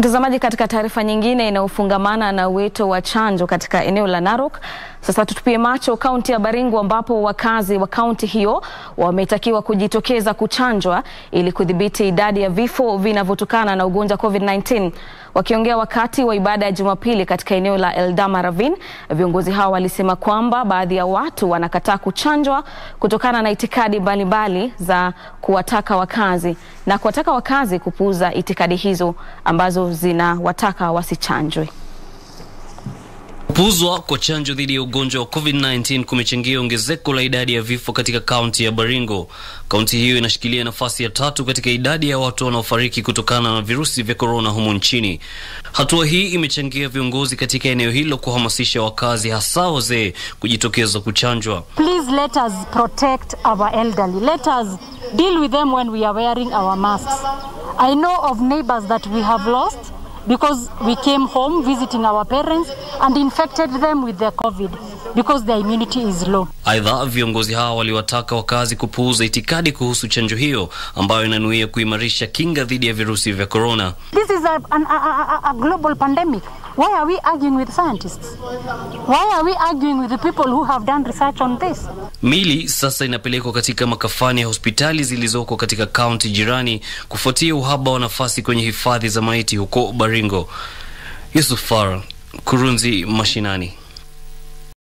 Mtazamaji, katika taarifa nyingine inayofungamana na wito wa chanjo katika eneo la Narok, sasa tutupie macho kaunti ya Baringo ambapo wakazi wa kaunti hiyo wametakiwa kujitokeza kuchanjwa ili kudhibiti idadi ya vifo vinavyotokana na ugonjwa COVID-19. Wakiongea wakati wa ibada ya Jumapili katika eneo la Eldama Ravine, viongozi hao walisema kwamba baadhi ya watu wanakataa kuchanjwa kutokana na itikadi mbalimbali za kuwataka wakazi na kuwataka wakazi kupuuza itikadi hizo ambazo zinawataka wasichanjwe. Kupuuzwa kwa chanjo dhidi ya ugonjwa wa COVID-19 kumechangia ongezeko la idadi ya vifo katika kaunti ya Baringo. Kaunti hiyo inashikilia nafasi ya tatu katika idadi ya watu wanaofariki kutokana na virusi vya korona humu nchini. Hatua hii imechangia viongozi katika eneo hilo kuhamasisha wakazi, hasa wazee, kujitokeza kuchanjwa. Please let us protect our elderly. Let us deal with them when we are wearing our masks. I know of neighbors that we have lost because we came home visiting our parents and infected them with the COVID because their immunity is low. Aidha, viongozi hao waliwataka wakazi kupuuza itikadi kuhusu chanjo hiyo ambayo inanuia kuimarisha kinga dhidi ya virusi vya korona. This is a, an, a, a, a global pandemic. Why are we arguing with scientists? Why are we arguing with the people who have done research on this? Mili sasa inapelekwa katika makafani ya hospitali zilizoko katika kaunti jirani kufuatia uhaba wa nafasi kwenye hifadhi za maiti huko Baringo. Yusuf Far, Kurunzi Mashinani.